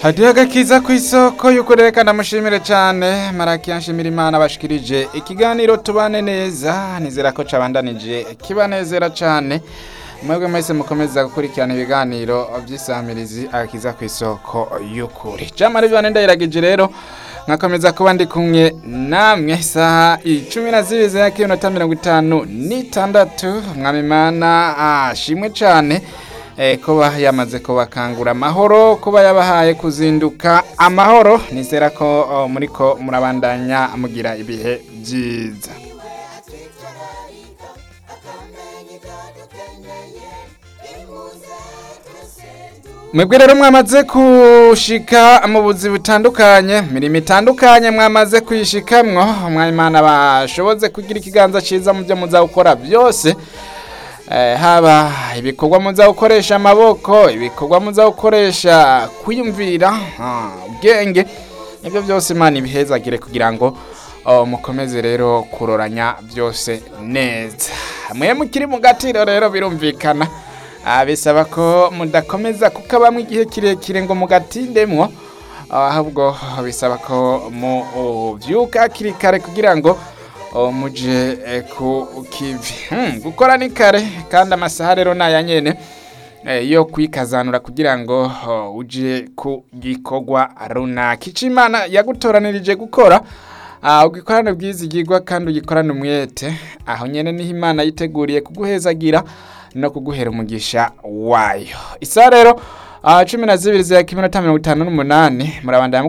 hadiho agakiza ku isoko y'uko reka ndamushimire cyane marakiya nshimira imana bashikirije ikiganiro tubane neza nizera ko cabandanije kibanezera cyane mwebwe mwese mukomeza gukurikirana ibiganiro by'isamirizi agakiza ku isoko y'ukuri jamari bane ndayiragije rero nkakomeza kuba ndi kumwe namwe isaha icumi na zibiri za kiminota mirongo itanu n'itandatu mwamimana ashimwe cyane eh, kuba yamaze kubakangura amahoro kuba yabahaye kuzinduka amahoro nizera ko oh, muriko murabandanya mugira ibihe byiza mwebwe rero mwamaze kushika mu buzi butandukanye mirimo itandukanye mwamaze kuyishikamwo mwimana bashoboze kugira ikiganza ciza mu byo muza gukora byose Eh, haba ibikorwa muza gukoresha amaboko ibikorwa muza gukoresha kwiyumvira ah, ubwenge ibyo byose imana ibihezagire kugira ngo oh, mukomeze rero kuroranya byose neza mwe mukiri mu gatiro rero birumvikana Ah, bisaba ko mudakomeza kukabamwo igihe kirekire ngo mugatindemwo ahubwo bisaba ko muvyuka hakiri kare kugira ngo oh, muje eh, ku kivi Hmm, gukora ni kare kandi amasaha rero naya nyene eh, yo kwikazanura kugira ngo oh, uje ku gikorwa runaka ico imana yagutoranirije gukora Ah, ugikorane bwizigirwa kandi ugikorane umwete aho nyene niho imana yiteguriye kuguhezagira no kuguhera umugisha wayo isa rero ah, cumi na zibiri za kiminota mirongo itanu n'umunani murabandanya